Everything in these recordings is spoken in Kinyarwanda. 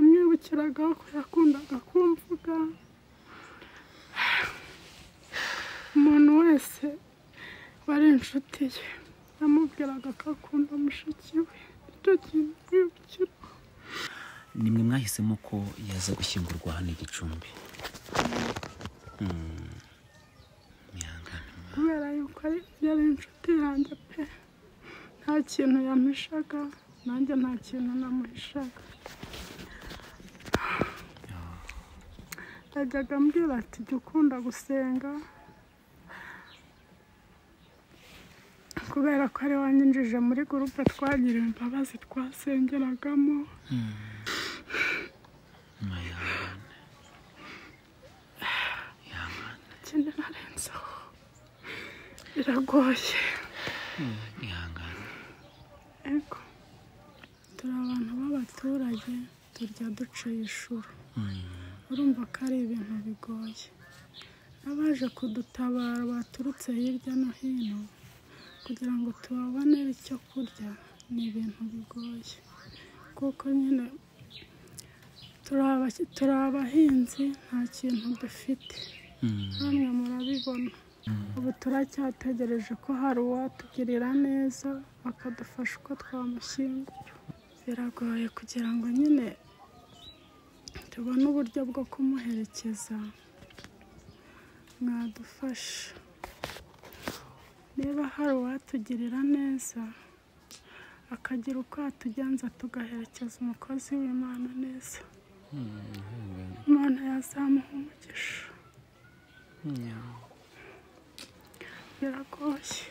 yansekeraga ko yakundaga kumvuga umuntu wese wari inshuti ye yamubwiraga ko akunda mushiki we icyo kintu ntibikira nimwe mwahisemo ko yaza gushyingurwa hano i gicumbi Mm. Mwihangane. kubera yuko ari- yari inshuti yanjye pe nta kintu yamuhishaga nanjye nta kintu namuhishaga yajyaga ambwira ati jya ukunda gusenga kubera ko ari wanyinjije muri gurupe twagiriwe imbabazi twasengeragamo Mwihangane. ikindi narenzaho biragoye Mwihangane. Ego. Turi abantu b'abaturage turya duciye ishuri. Urumva ko ari ibintu bigoye. Abaje kudutabara baturutse hirya no hino kugira ngo tubabonere icyo kurya ni ibintu bigoye. Kuko nyine turi abaki- turi abahinzi nta kintu dufite. Mm. Namwe murabibona. Ubu turacyategereje ko hari uwatugirira neza akadufasha uko twamushyingura. Biragoye kugira ngo nyine tubone uburyo bwo kumuherekeza. Mwadufasha. Niba hari uwatugirira neza akagira uko yatugenza tugaherekeza umukozi w'Imana neza. Imana yazamuha umugisha. Yeah. biragoye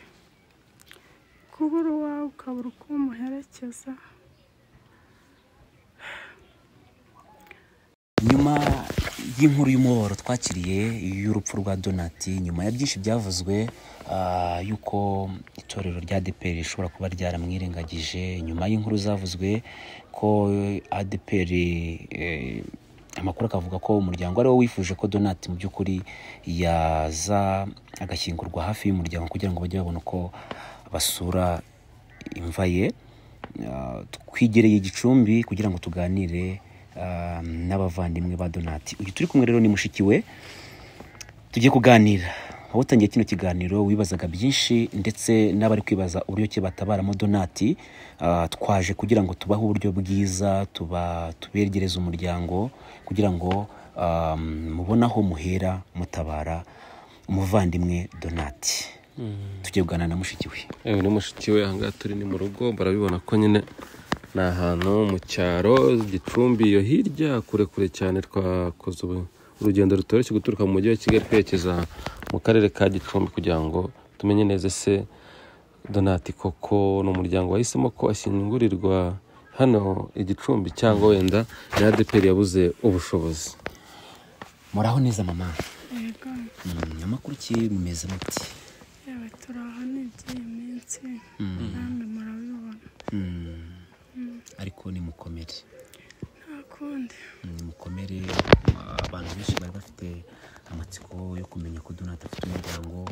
kubura uwawe ukabura uko umuherekeza nyuma y'inkuru y'umubabaro twakiriye y'urupfu rwa donati nyuma ya byinshi byavuzwe ah, y'uko itorero rya adeperi rishobora kuba ryaramwirengagije nyuma y'inkuru zavuzwe ko adeperi eh, amakuru akavuga ko umuryango ari wo wifuje ko donati mu by'ukuri yaza agashyingurwa hafi y'umuryango kugira ngo bajye babona uko basura imva ye Uh, twegereye igicumbi kugira ngo tuganire uh, n'abavandimwe ba donati uyu turi kumwe rero ni mushiki we tugiye kuganira aho utangiye kino kiganiro wibazaga byinshi ndetse n'abari kwibaza uburyo ki batabaramo donati uh, twaje kugira ngo tubahe uburyo bwiza tuba tubegereze umuryango kugira ngo um, mubone aho muhera mutabara umuvandimwe donati tugiye kuganira na mushiki we yewe ni mushiki we ahangaha turi ni mu rugo barabibona ko nyine ni ahantu mu cyaro gicumbi iyo hirya kure kure cyane twakoze ubu- urugendo rutoroshye guturuka mu mujyi wa kigali twerekeza mu karere ka gicumbi kugira ngo tumenye neza ese donati koko ni umuryango wahisemo ko ashyingurirwa hano i gicumbi cyangwa wenda ni adeperi yabuze ubushobozi muraho neza mama yego Mm, amakuru ki mumeze muti yewe turaha n'iby'iyi minsi namwe murabibona Mm. ariko ni mukomere nta kundi ni mukomere abantu benshi bari bafite amatsiko yo kumenya ko donati afite umuryango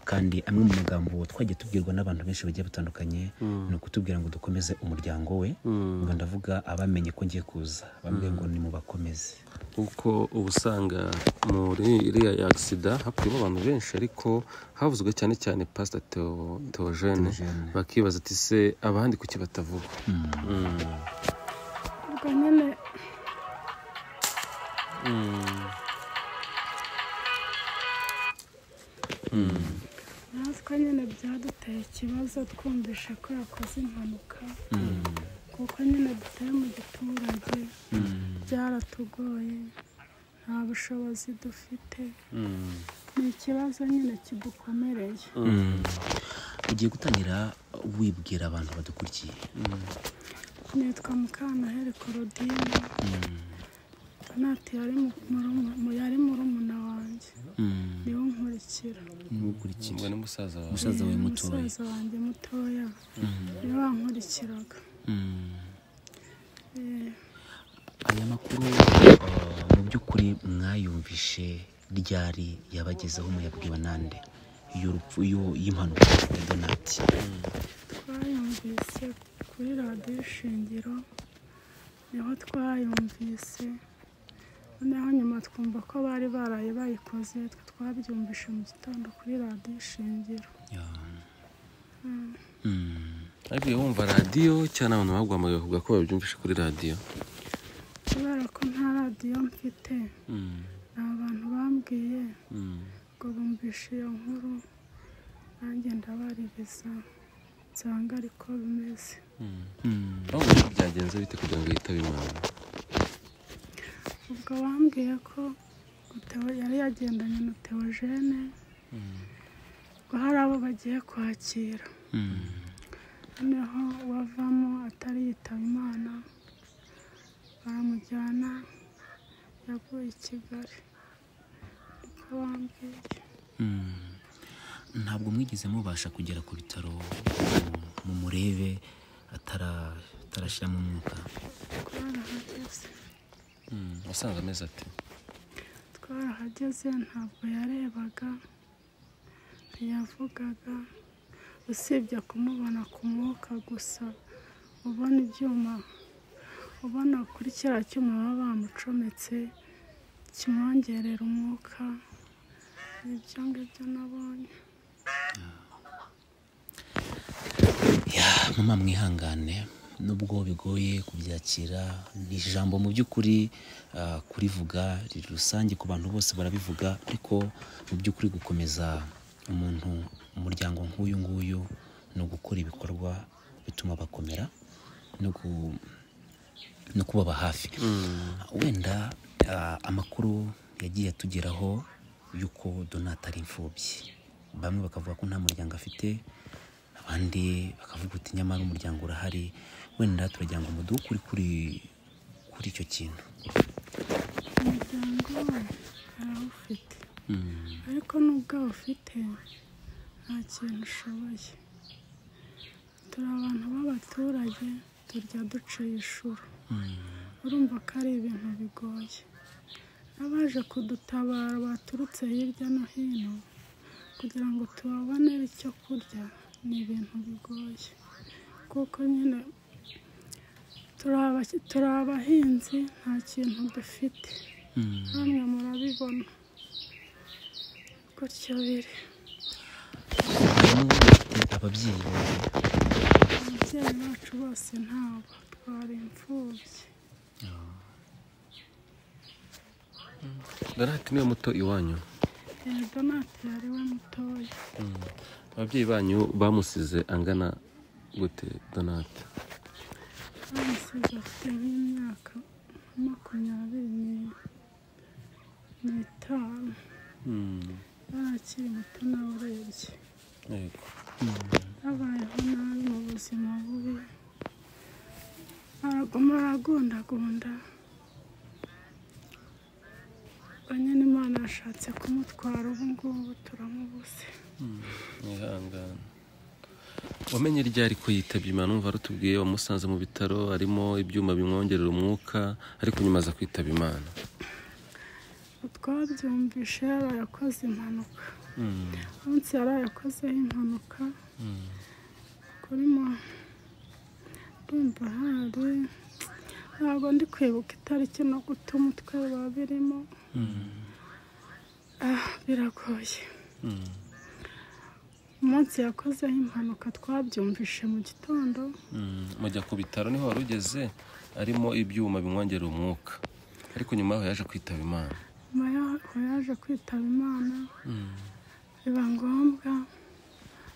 kandi amwe mu magambo twagiye tubwirwa n'abantu benshi bagiye batandukanye ni ukutubwira ngo dukomeze umuryango we ngo ndavuga abamenye ko ngiye kuza bambwiye ngo ni mu bakomeze kuko uba usanga muri iriya agisida hapfuyemo abantu benshi ariko havuzwe cyane cyane pasita Theo- Theogene Theogene. bakibaza ati se abandi kuki batavuga ubwo nyine natwe nyine byaduteye ikibazo twumvishe ko yakoze impanuka kuko nyine dutuye mu giturage byaratugoye nta bushobozi dufite ni ikibazo nyine kidukomereye ugiye gutangira wibwira abantu badukurikiye nitwa mukantaheri korodine donati yari mu- muruma- mu- yari murumuna wanjye Mm. niwe unkurikira n'ukurikira ni musaza wawe umusaza we Ni mutoya musaza wanjye mutoya niwe wankurikiraga Mm. Eh, aya makuru uh, mu by'ukuri mwayumvishe ryari yabagezeho muyabwiwe nande y'urupfu y'u- y'impanuka ya donati twayumvise kuri radiyo shingiro niho twayumvise noneho nyuma twumva ko bari baraye bayikoze twe twabyumvishe mu gitondo kuri radiyo ishingiro ariko iyo wumva radiyo cyane abantu baguhamagaye kuvuga ko babyumvishe kuri radiyo kubera ko nta radiyo mfite ni abantu bambwiye ngo bumvishe iyo nkuru nanjye ndabaririza nsanga ariko bimeze urabona ko byagenze bite kugira ngo yitabe imana ubwo bambwiye ko Theo- yari yagendanye na teogene ngo hari abo bagiye kwakira noneho uwavamo atari yitaba imana baramujyana yaguye i kigali niko bambwiye ntabwo mwigeze mubasha kugera ku bitaro mu murebe atarashyiramo umwuka twarahageze wasanze amezi ati twarahageze ntabwo yarebaga ntiyavugaga usibye kumubona ku mwuka gusa ubona ibyuma ubona kuri kiriya cyuma baba bamucometse kimwongerera umwuka ni ibyo ngibyo nabonye Ya, mama mwihangane nubwo bigoye kubyakira ni ijambo mu by'ukuri ah, kurivuga riri rusange ku bantu bose barabivuga ariko mu by'ukuri gukomeza umuntu umuryango nk'uyu nguyu ni ugukora ibikorwa bituma bakomera no gu- no kubaba hafi wenda ah, amakuru yagiye atugeraho y'uko donata ari imfubyi bamwe bakavuga ko nta muryango afite abandi bakavuga uti nyamara umuryango urahari wenda turagira ngo muduhe ukuri kuri kuri icyo kintu umuryango we arawufite ariko nubwo awufite nta kintu ushoboye turi abantu b'abaturage turya duciye ishuri urumva ko ari ibintu bigoye n'abaje kudutabara baturutse hirya no hino kugira ngo tubabonere icyo kurya ni ibintu bigoye kuko nyine turi abaki- turi abahinzi nta kintu dufite namwe murabibona gutyo biri harimo abafite ababyeyi ababyeyi bacu bose ntabo twari imfubyi donati niwe muto iwanyu Eh, donate yari we mutoya ababyeyi banyu bamusize angana gute donati bamusize afite nk'imyaka makumyabiri ni- n'itanu yarakiri muto nawe urebye yego yabayeho nabi mu buzima bubi araguma aragundagunda banyine imana yashatse kumutwara ubu ngubu turamubuze mwihangane wamenye ryari ko yitabye imana numva rutubwiye wamusanze mu bitaro harimo ibyuma bimwongerera umwuka ariko nyuma aza kwitaba imana twabyumvishe yaraye akoze impanuka umunsi yaraye akozeho impanuka kuri mo ndumva hari ntabwo ndi kwibuka itariki no guta umutwe biba birimo Ah, biragoye umunsi yakozeho impanuka twabyumvishe mu gitondo mujya ku bitaro niho wari ugeze harimo ibyuma bimwongerera umwuka ariko nyuma yaho yaje kwitaba imana nyuma y'aho yaje kwitaba imana biba ngombwa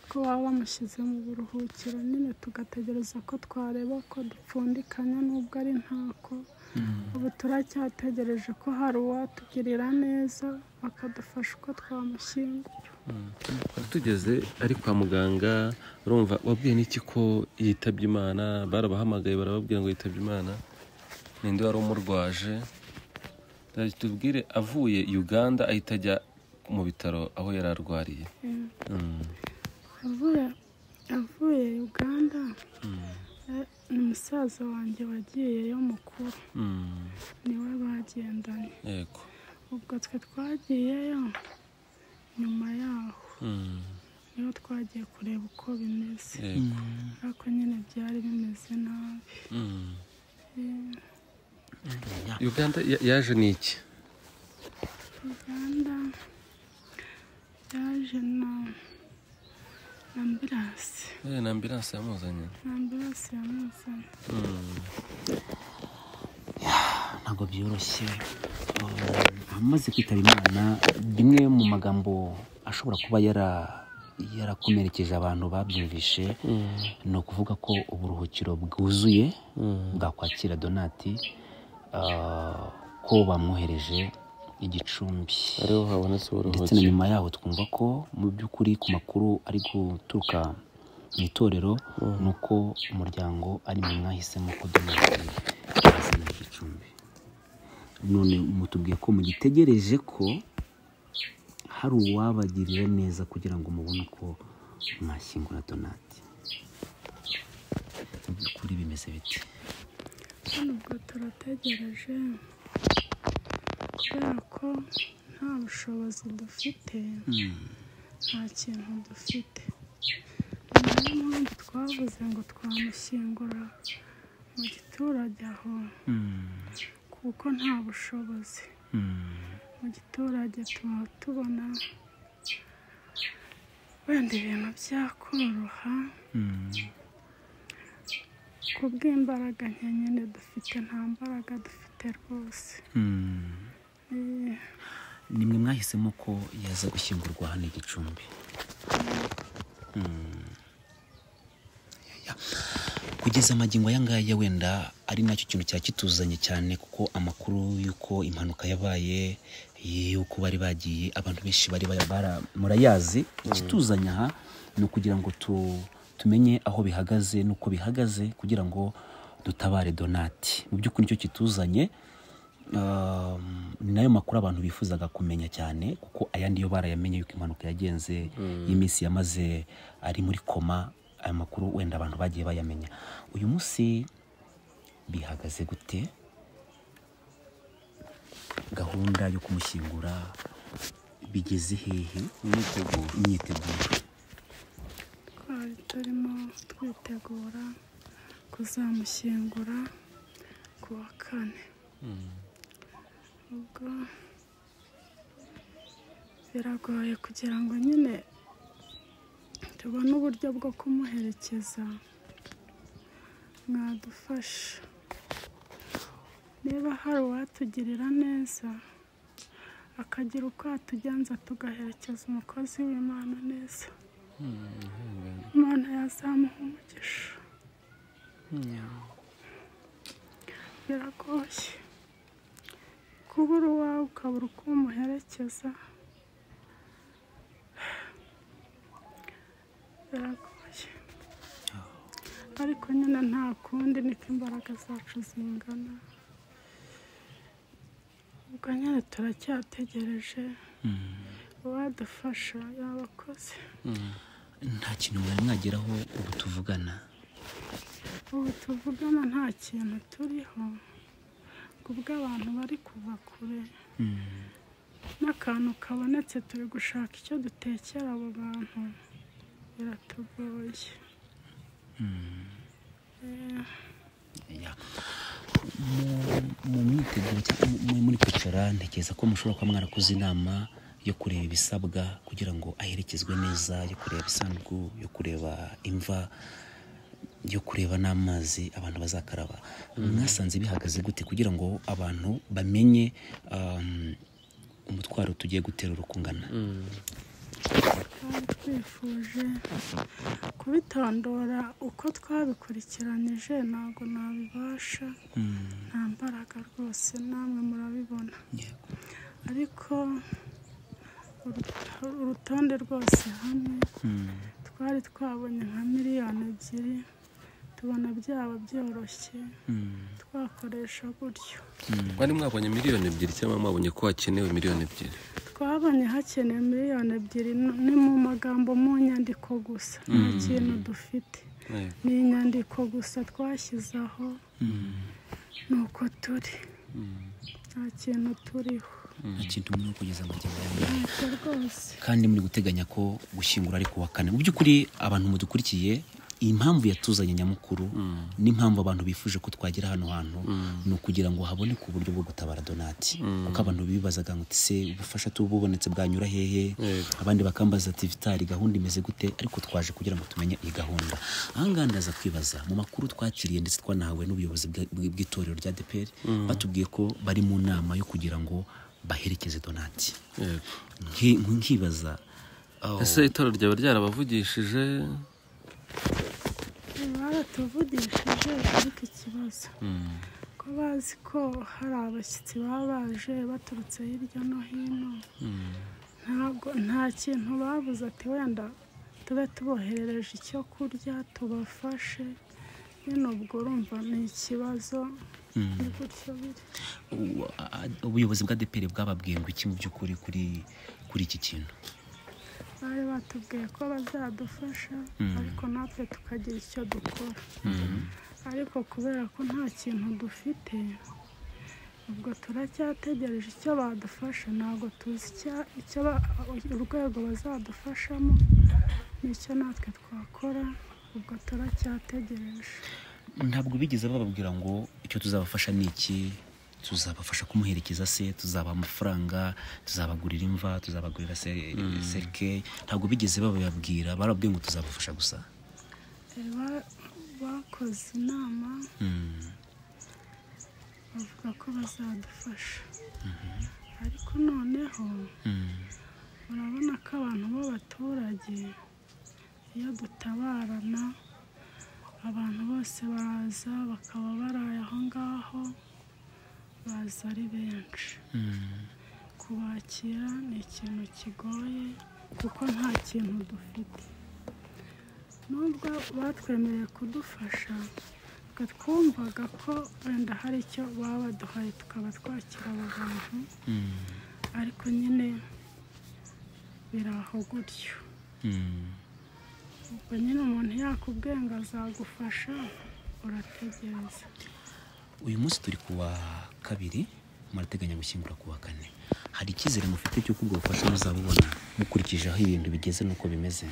ko baba bamushyize mu buruhukiro nyine tugategereza ko twareba ko dupfundikanya nubwo ari ntako ubu turacyategereje ko hari uwatugirira neza bakadufasha uko twamushyingura twari tugeze ari kwa muganga urumva wabwiye n'iki ko yitabye imana barabahamagaye barababwira ngo yitabye imana ninde wari umurwaje Reka tubwire avuye uganda ahita ajya mu bitaro aho yari arwariye Eh, Mm. avuye avuye uganda eh, ni musaza wanjye wagiyeyo mukuru Mm. niwe bagendanye yego ubwo twe twagiyeyo nyuma yaho Mm. niho twagiye kureba uko bimeze yego ariko nyine byari bimeze nabi Mm. Eh, uganda ya- yaje ni iki ambiranse yamuzanye ambiranse yamuzanye ntabwo byoroshye Uh, amaze kwitaba imana bimwe mu magambo ashobora kuba yara- yarakomerekeje abantu babyumvishe ni ukuvuga ko uburuhukiro bwuzuye bwakwakira donati uh, ko bamwohereje igicumbi ariho habonetse ndetse uburuhuke na nyuma yaho twumva ko mu by'ukuri ku makuru ari guturuka mu itorero ni uko umuryango ari mwe mwahisemo ko donasi yazana igicumbi none mutubwiye ko mugitegereje ko hari uwabagirira neza kugira ngo mubone uko mwashyingura donati mu by'ukuri bimeze biti hano ubwo turategereje kubera ko nta bushobozi dufite nta kintu dufite niyo mpamvu twavuze ngo twamushyingura mu giturage aho kuko nta bushobozi mu giturage tuba tubona wenda ibintu byakoroha ku bw'imbaraga nke nyine dufite nta mbaraga dufite rwose Eh, ni mwe mwahisemo ko yaza gushyingurwa hano i gicumbi Mm. Ya- kugeza amagingo aya ngaya wenda ari nacyo kintu cya kituzanye cyane kuko amakuru y'uko impanuka yabaye y'uko bari bagiye abantu benshi bari bari- bara- murayazi ikituzanya aha ni ukugira ngo tu, tumenye aho bihagaze n'uko bihagaze kugira ngo dutabare donati mu by'ukuri nicyo kituzanye Um, ni nayo makuru abantu bifuzaga kumenya cyane kuko ayandi yo barayamenye yuko impanuka yagenze y'iminsi yamaze ari muri koma aya makuru wenda abantu bagiye bayamenya uyu munsi bihagaze gute gahunda yo kumushyingura bigeze hehe imyiteguro imyiteguro twari turimo twitegura kuzamushyingura ku wa kane ubwo biragoye kugira ngo nyine tubone uburyo bwo kumuherekeza mwadufasha niba hari uwatugirira neza akagira uko atugenza tugaherekeza umukozi w'imana neza Imana yazamuha umugisha biragoye kubura uwawe ukabura uko umuherekeza biragoye ariko nyine nta kundi niko imbaraga zacu zingana ubwo nyine turacyategereje uwadufasha yabakoze nta kintu mwari mwageraho ubu tuvugana ubu tuvugana nta kintu turiho kubw'abantu bari kuva kure n'akantu kabonetse turi gushaka icyo dutekera abo bantu biratugoye Eh, Ya. Mu- mu myiteguro cyangwa mu- muri muri kwicara ntekereza ko mushobora kuba mwarakoze inama yo kureba ibisabwa kugira ngo aherekezwe neza yo kureba isanduku yo kureba imva yo kureba n'amazi abantu bazakaraba mwasanze bihagaze gute kugira ngo abantu bamenye um, umutwaro tugiye guterura uko ungana twari twifuje kubitondora uko twabikurikiranije ntabwo nabibasha nta mbaraga rwose namwe murabibona Yego. ariko uru- urutonde rwose hamwe twari twabonye nka miliyoni ebyiri tubona byaba byoroshye twakoresha gutyo bari mwabonye miliyoni ebyiri cyangwa mwabonye ko hakenewe miliyoni ebyiri twabonye hakenewe miliyoni ebyiri n- ni mu magambo mu nyandiko gusa nta kintu dufite ni inyandiko gusa twashyizeho ni uko turi nta kintu turiho nta kintu muri kugeza amagingo ya mbere ntacyo rwose kandi muri guteganya ko gushyingura ari ku wa kane mu by'ukuri abantu mudukurikiye impamvu yatuzanye nyamukuru n'impamvu abantu bifuje ko twagira hano hantu ni ukugira ngo haboneke uburyo bwo gutabara donati kuko abantu bibazaga ngo ese ubufasha tububonetse bwanyura hehe abandi bakambaza ati vitari gahunda imeze gute ariko twaje kugira ngo tumenye iyi gahunda ahangaha ndaza kwibaza mu makuru twakiriye ndetse twanahawe n'ubuyobozi bwa- bw- bw'itorero rya deperi batubwiye ko bari mu nama yo kugira ngo baherekeze donati Yego. Nki- nkibaza aho- ese itorero ryaba ryarabavugishije baratuvugishije ariko ikibazo ko bazi ko hari abashyitsi baba baje baturutse hirya no hino ntabwo nta kintu babuze ati wenda tube tuboherereje icyo kurya tubafashe nyine ubwo urumva ni ikibazo ni gutyo biri u- a- a- ubuyobozi bwa deperi bwababwiye ngo iki mu by'ukuri kuri kuri iki kintu bari batubwiye ko bazadufasha ariko natwe tukagira icyo dukora ariko kubera ko nta kintu dufite ubwo turacyategereje icyo badufasha ntabwo tuzi icya- icyo ba- urwego bazadufashamo nicyo natwe twakora ubwo turacyategereje ntabwo bigeze bababwira ngo icyo tuzabafasha ni iki tuzabafasha kumuherekeza se tuzabaha amafaranga tuzabagurira imva tuzabagurira se- serike ntabwo bigeze babibabwira barabwiye ngo tuzabafasha gusa Eh, ba- bakoze inama bavuga ko bazadufasha ariko noneho urabona ko abantu b'abaturage iyo dutabarana abantu bose baza bakaba baraye aho ngaho baza ari benshi kubakira ni ikintu kigoye kuko nta kintu dufite nubwo batwemereye kudufasha twe twumvaga ko wenda hari icyo baba baduhaye tukaba twakira aba bantu ariko nyine biri aho gutyo ubwo nyine umuntu yakubwiye ngo azagufasha urategereza uyu munsi turi ku wa kabiri murateganya gushyingura ku wa kane hari icyizere mufite cy'uko ubwo bufasha muzabubona mukurikije aho ibintu bigeze n'uko bimeze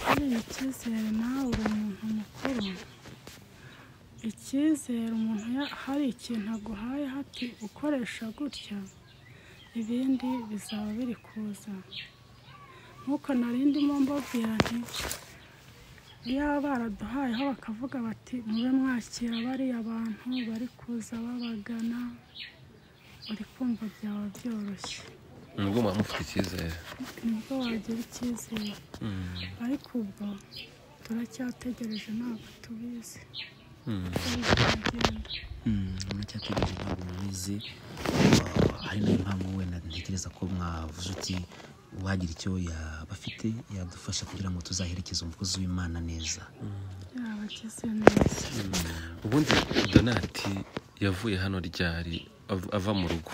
buriya icyizere nawe uri umuntu mukuru icyizere umuntu ya- hari ikintu aguhaye hati ukoresha gutya ibindi bizaba biri kuza nk'uko nari ndimo mbabwira nti iyo baraduhayeho bakavuga bati mube mwakira bariya bantu bari kuza babagana uri kumva byaba byoroshye nubwo muba mufite icyizere nibwo wagira icyizere ariko ubwo turacyategereje ntabwo tubizi Tuzagenda. muracyategereje ntabwo mubizi hari nayo mpamvu wenda ntekereza ko mwavuze uti uwagira icyo yaba afite yadufasha kugira ngo tuzaherekeze umukozi w'imana neza yabagize neza ubundi donati yavuye hano ryari av- ava mu rugo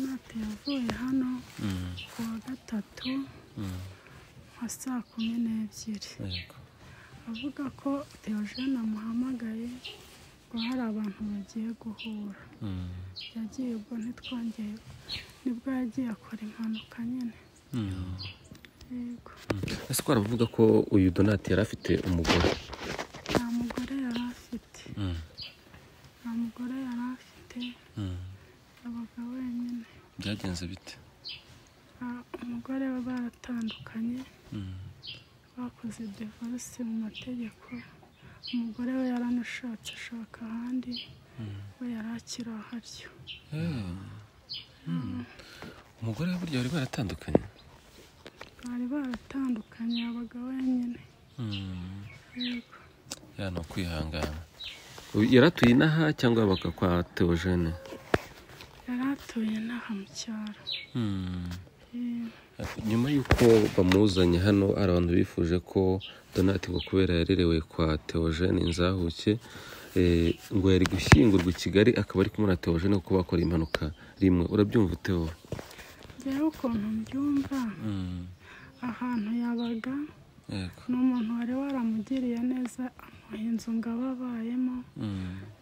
natwe yavuye hano ku wa gatatu nka saa kumi n'ebyiri Yego. avuga ko Theogene amuhamagaye ngo hari abantu bagiye guhura Mm. yagiye ubwo ntitwongeye nibwo yagiye akora impanuka nyine yego ese ko baravuga ko uyu donati yari afite umugore nta mugore yari afite nta mugore yari afite yabaga wenyine byagenze bite Ah, umugore we baratandukanye bakoze divorce mu mategeko umugore we yaranashatse ashaka ahandi we yari akiri aho atyo umugore we burya bari baratandukanye bari baratandukanye yabaga wenyine yego ya ni ukwihangana Uyu yaratuye inaha cyangwa yabaga kwa teogene yari atuye inaha mu cyaro Eh, nyuma y'uko bamuzanye hano hari abantu bifuje ko donati ngo kubera yarerewe kwa teogene inzahuke eh, ngo yari gushyingurwa i kigali akaba ari kumwe na teogene kuko bakora impanuka rimwe urabyumva utewe rero ukuntu mbyumva ahantu yabaga yego ni umuntu wari waramugiriye neza amuha inzu ngo abe abayemo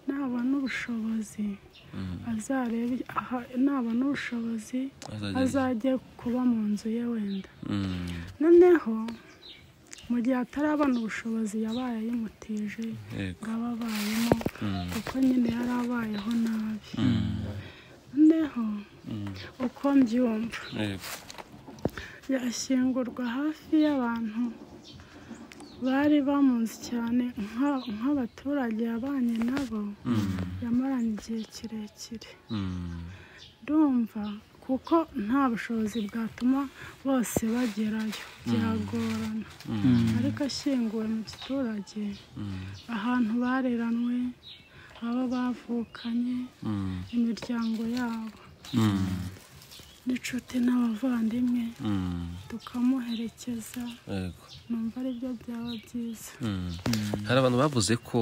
nabona ubushobozi azarebe aha nabona ubushobozi Azageze. azajye kuba mu nzu ye wenda noneho mu gihe atarabona ubushobozi yabaye ayimutije Yego. ngo abe abayemo kuko nyine yari abayeho nabi noneho uko mbyumva Yego. yashyingurwa hafi y'abantu bari bamuzi cyane nka- nk'abaturage yabanye nabo yamaranye igihe kirekire Mm. ndumva kuko nta bushobozi bwatuma bose bagerayo byagorana ariko ashyinguwe mu giturage ahantu bareranwe abo bavukanye Mm. imiryango yabo Mm. n'inshuti n'abavandimwe Mm. tukamuherekeza Yego. numva aribyo byaba byiza hari abantu bavuze ko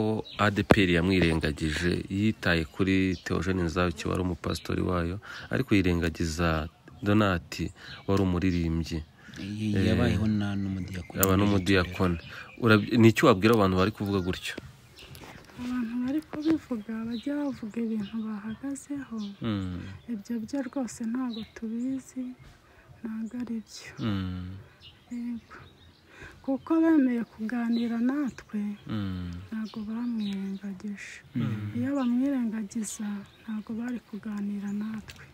adeperi yamwirengagije yitaye kuri teogene nzabiki wari umupasitori wayo ariko yirengagiza donati wari umuririmbyi Y- yabayeho na n'umudiyakoni yaba n'umudiyakoni Urab- ni iki wabwira abantu bari kuvuga gutyo abantu bari kubivuga bajya bavuga ibintu bahagazeho Mm. ibyo byo rwose ntabwo tubizi ntabwo ari byo Mm. yego kuko bemeye kuganira natwe Mm. ntabwo bamwirengagije iyo bamwirengagiza ntabwo bari kuganira natwe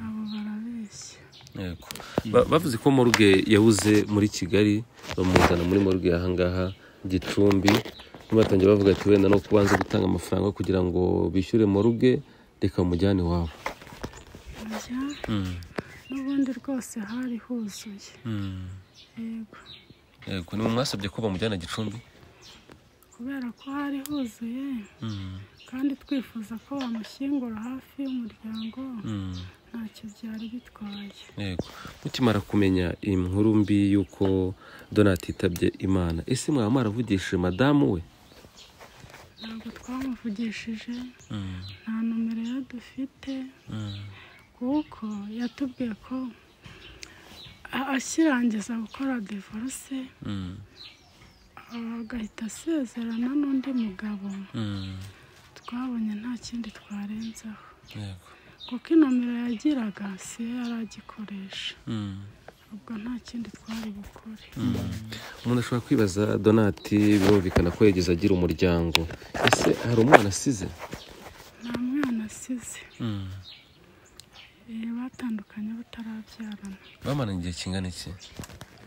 abo barabeshya Yego. Ba- bavuze ko moruge yabuze muri kigali bamuzana muri moruge ahangaha gicumbi batangiye bavuga ati wenda no kubanza gutanga amafaranga kugira ngo bishyure moruge reka mujyane iwabo Njya, n'ubundi rwose hari huzuye yego yego ni mwasabye ko bamujyana gicumbi kubera ko hari huzuye kandi twifuza ko bamushyingura hafi y'umuryango ntacyo byari bitwaye yego mukimara kumenya iyi nkuru mbi y'uko donati yitabye imana ese mwaba mwaravugishije madamu we ntabwo twamuvugishije nta nomero ye dufite kuko yatubwiye ko a- akirangiza gukora divorce agahita asezerana n'undi mugabo twabonye nta kindi twarenzaho yego kuko inomero yagiraga si yo yari agikoresha ubwo nta kindi twari bukore umuntu ashobora kwibaza donati birumvikana ko yageze agira umuryango ese hari umwana asize nta mwana asize Eh, batandukanye batarabyarana bamaranye igihe kingana iki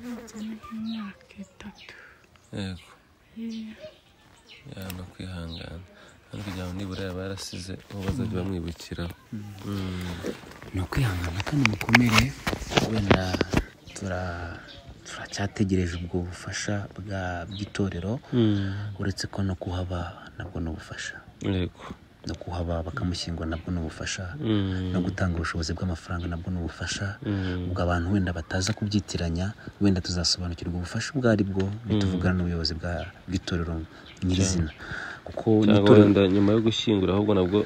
bagena nk'imyaka itatu yego Eh, yaba kwihangana kandi kugira ngo nibura yaba yarasize uwo bazajya bamwibukiraho ni ukwihangana kandi mukomere wenda tura- turacyategereje ubwo bufasha bwa bw'itorero uretse ko no kuhaba nabwo ni ubufasha yego no kuhaba bakamushyingura nabwo ni ubufasha no gutanga ubushobozi bw'amafaranga nabwo ni ubufasha ubwo abantu wenda bataza kubyitiranya wenda tuzasobanukirwa ubufasha ubwo ari bwo nituvugana n'ubuyobozi bwa- bw'itorero nyirizina kuko cyangwa n'itorero wenda nyuma yo gushyingura ahubwo nabwo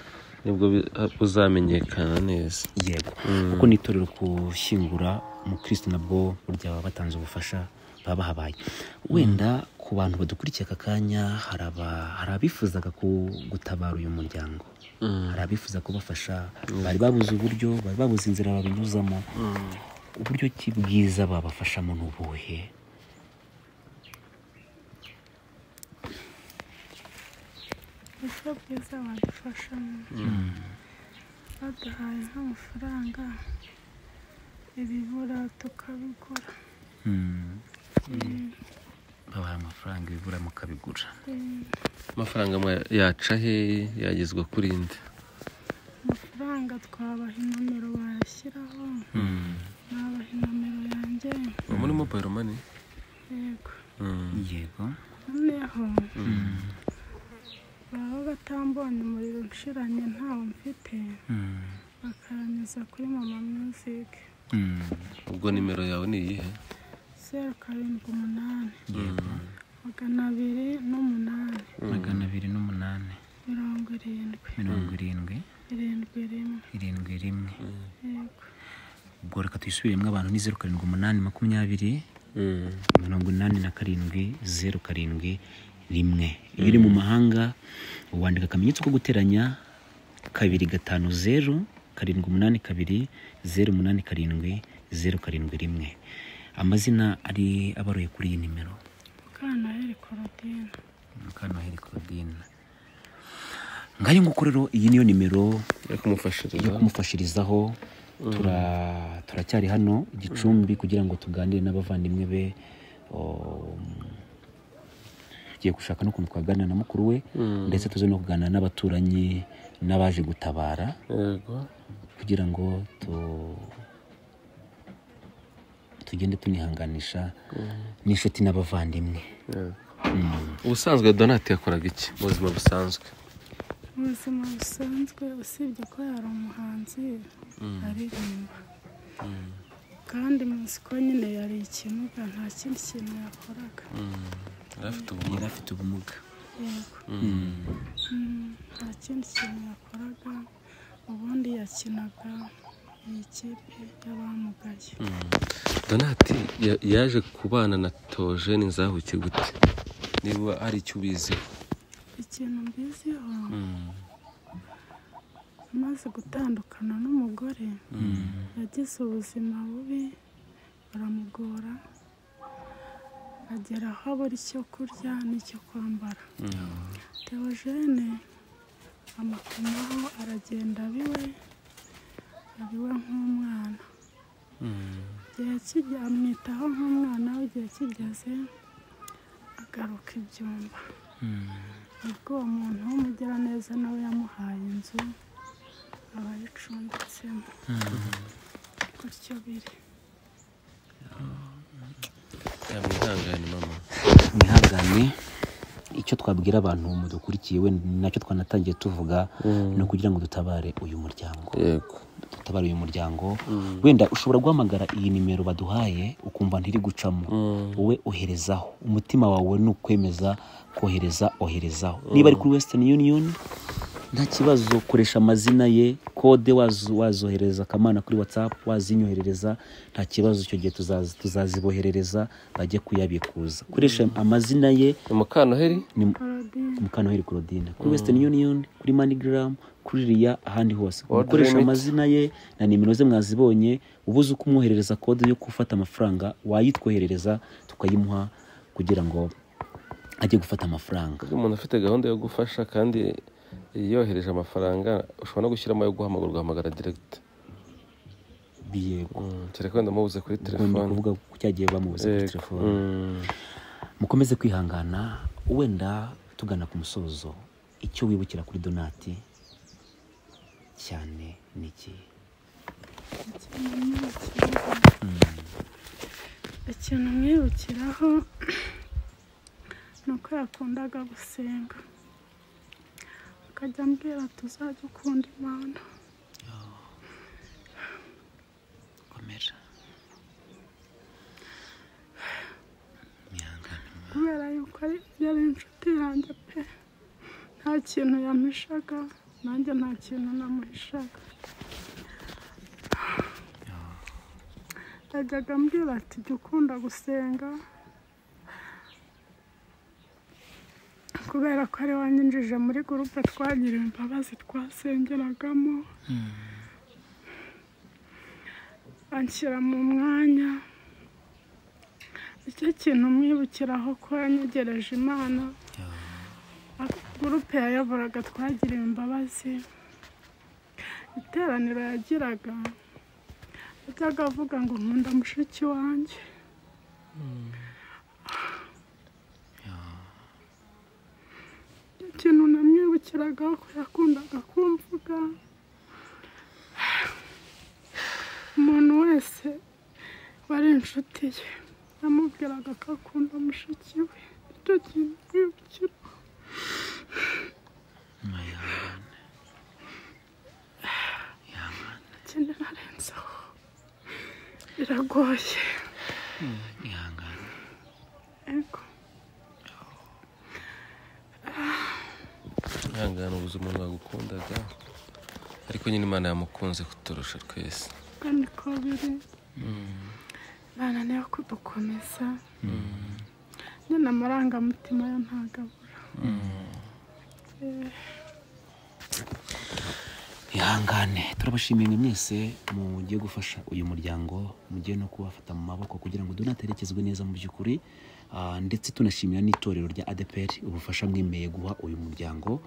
nibwo bi- buzamenyekana neza yego kuko n'itorero gushyingura umukirisitu nabwo burya baba batanze ubufasha baba bahabaye wenda ku bantu badukurikiye aka kanya hari aba- hari abifuzaga ku- gutabara uyu muryango hari abifuza kubafasha bari babuze uburyo bari babuze inzira babinyuzamo uburyo ki bwiza babafashamo ni ubuhe uburyo bwiza badufashamo baduhaye nk'amafaranga ibibura tukabigura babaha amafaranga ibura mukabigura Eh, amafaranga mwa- yaca he yagezwa kuri nde amafaranga twabaha inomero bayashyiraho nabaha inomero yanjye uba muri mobayiro mani yego yego noneho baba batambonye umuriro ushiranye ntawo mfite bakanyuza kuri mama music ubwo nimero yawe ni iyihe zeru karindwi umunani magana abiri n'umunani magana abiri n'umunani mirongo irindwi mirongo irindwi irindwi rimwe irindwi rimwe yego ubwo reka tuyisubiremo abantu ni zeru karindwi umunani makumyabiri mirongo inani na karindwi zeru karindwi rimwe iyo uri mu mahanga wandika akamenyetso ko guteranya kabiri gatanu zeru karindwi umunani kabiri zeru umunani karindwi zeru karindwi rimwe amazina ari abaruye kuri iyi nimero Mukanaheri Claudine Mukanaheri Claudine ngayo nguko rero iyi niyo nimero yo kumufashiriza yo kumufashirizaho Tura- turacyari hano igicumbi kugira ngo tuganire n'abavandimwe be um, tugiye gushaka n'ukuntu twaganira na mukuru we ndetse tuze no kuganira n'abaturanyi n'abaje gutabara yego kugira ngo tu- tugende tunihanganisha n'inshuti n'abavandimwe yego. ubusanzwe donati yakoraga iki mu buzima busanzwe mu buzima busanzwe usibye ko yari umuhanzi aririmba kandi muzi ko nyine yari ikimuga nta kindi kintu yakoraga yari afite yari afite ubumuga yego Mm, nta kindi kintu yakoraga ubundi yakinaga mu ikipe y'abamugaye donati ya- yaje kubana na tojeni nzahuke gute niba hari icyo ubiziho ikintu mbiziho amaze gutandukana n'umugore yagize ubuzima bubi baramugora agera aho abura icyo kurya n'icyo kwambara teogene amutumaho aragenda abiwe abiwe nk'umwana igihe kijya amwitaho nk'umwana w'igihe kigeze agaruka ibyumba ubwo uwo muntu w'umugiraneza nawe yamuhaye inzu aba ayicumbitsemo gutyo biri yamwihangane mama mwihangane icyo twabwira abantu mudukurikiye wenda nacyo twanatangiye tuvuga ni ukugira ngo dutabare uyu muryango yego dutabare uyu muryango wenda ushobora guhamagara iyi nimero baduhaye ukumva ntiri gucamo wowe oherezaho umutima wawe ni ukwemeza kohereza oherezaho niba ari kuri western union nta kibazo koresha amazina ye kode wazo- wazohereza akamana kuri whatsapp wazinyoherereza nta kibazo icyo gihe tuzazi- tuzaziboherereza bajye kuyabikuza koresha amazina ye ni mukanaheri ni parodine mukanoheri claudine kuri western union kuri manigram kuri riya ahandi hose World mukoresha Remit. amazina ye na nimero ze mwazibonye uba uzi uko umwoherereza kode yo gufata amafaranga wayitwoherereza tukayimuha kugira ngo ajye gufata amafaranga umuntu afite gahunda yo gufasha kandi yohereje amafaranga ushobora no gushyiramo ayo guhamagara ugahamagara diregiti yego kereka wenda mubuze kuri ni telefone ukuvuga ku cyagiye bamubuze kuri Yego. telefone Mm. mukomeze kwihangana wenda tugana ku musozo icyo wibukira kuri donati cyane ni iki ikintu mwibukiraho ni uko yakundaga gusenga akajya ambwira tuzajya ukunda imana komera mwihangane kubera yuko ari yari inshuti yanjye pe nta kintu yamuhishaga nanjye nta kintu namuhishaga yajyaga ambwira ati jya ukunda gusenga kubera ko ari wanyinjije muri gurupe twagiriwe imbabazi twasengeragamo anshyira mu mwanya icyo kintu mwibukiraho ko yanyegereje imana gurupe yayoboraga twagiriwe imbabazi iteraniro yagiraga yajyaga avuga ngo nkunda mushiki wanjye Icyo kintu namwibukiragaho ko yakundaga kumvuga umuntu wese wari inshuti ye yamubwiraga ko akunda mushiki we icyo kintu mwibukira ikindi narenzaho biragoye mwihangane ego ihangane ubuze umuntu wagukundaga ariko nyine imana yamukunze kuturusha twese uko niko biri bananiwe kudukomeza nyine amarangamutima yo ntagabura ihangane turabashimiye mwese mugiye gufasha uyu muryango mugiye no kuwafata mu maboko kugira ngo dunaterekezwe neza mu by'ukuri Ah, ndetse tunashimira n'itorero rya adepr ubufasha mwemeye guha uyu muryango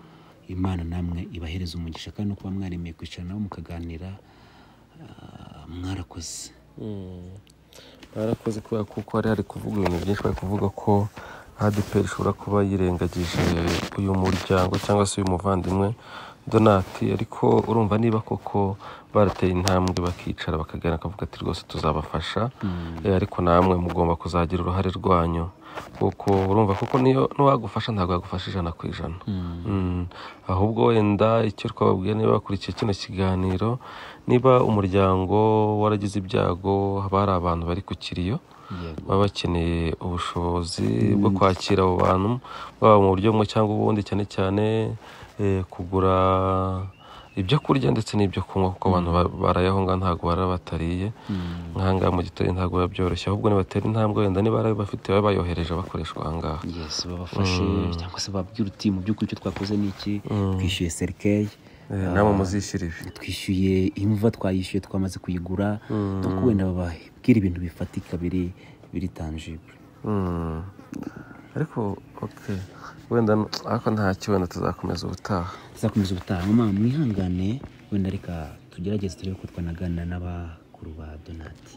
imana namwe ibahereza umugisha kandi no kuba mwaremeye kwicara nabo mukaganira ah, mwarakoze barakoze kubera kuko hari hari kuvuga ibintu byinshi bari kuvuga ko adeperi ishobora kuba yirengagije uyu muryango cyangwa se uyu muvandimwe donati ariko urumva niba koko barateye intambwe bakicara bakaganira bakavuga ati rwose tuzabafasha Eh, ariko namwe mugomba kuzagira uruhare rwanyu kuko urumva kuko niyo n'uwagufasha ntabwo yagufasha ijana ku ijana Mm. ahubwo wenda icyo twababwiye niba bakurikiye kino kiganiro niba umuryango waragize ibyago haba hari abantu bari ku kiriyo Yego. baba bakeneye ubushobozi bwo kwakira abo bantu baba mu buryo bumwe cyangwa ubundi cyane cyane eh, kugura ibyo kurya ndetse n'ibyo kunywa kuko abantu ba- barayaho ngaho ntabwo baraba batariye nkahangaha mu giturire ntabwo biba byoroshye ahubwo nibatera intambwe wenda niba barayo bafite baba bayohereje bakoreshwa ahangaha yes babafashe cyangwa se bababwira uti mu by'ukuri icyo twakoze ni iki twishyuye serikeyi Eh, namwe muzishyira ibi twishyuye imva twayishyuye twamaze kuyigura donc wenda bababwira ibintu bifatika biri biri tangible Mm. ariko okay wenda n- ariko ntacyo wenda tuzakomeza ubutaha tuzakomeza ubutaha mama mwihangane wenda reka tugerageze turebe ko twanaganira n'abakuru ba donati